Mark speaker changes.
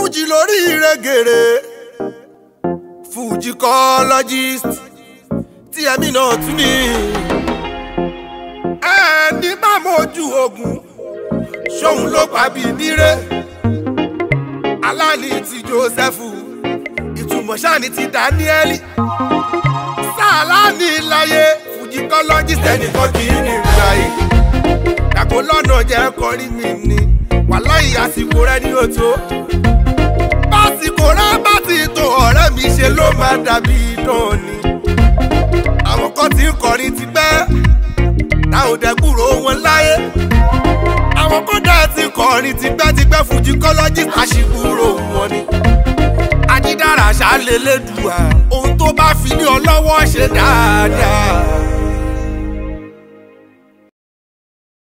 Speaker 1: fújì lórí ìrẹ́gèrè fujicologist tí ẹ̀mí náà tún ní. ẹni bá mojú ogun ṣóun ló pàbí nírè aláàní ti Jósẹ́fù ìtumọ̀ sáàní ti Dáníẹ́lì sáàláàní láyé fujicologist ẹnìkan kì í ní ìgbàyè dàgbò lọ́nà jẹ́ kọrin mi ni wàláhì àsìkò rẹ ní òtó básìkò rẹ bá ti tó ọ̀rẹ́ mi ṣe ló máa dàbí idán ni àwọn kan ti ń kọrin ti pẹ́ táwọn dẹ́kúrò wọn láyé àwọn kan dẹ̀ ti kọrin ti pẹ́ ti pẹ́ fujicologist àṣìkúrò wọn ni ajídára ṣàlélẹ́dùá ohun tó bá fi ní ọ lọ́wọ́ ṣe dáadáa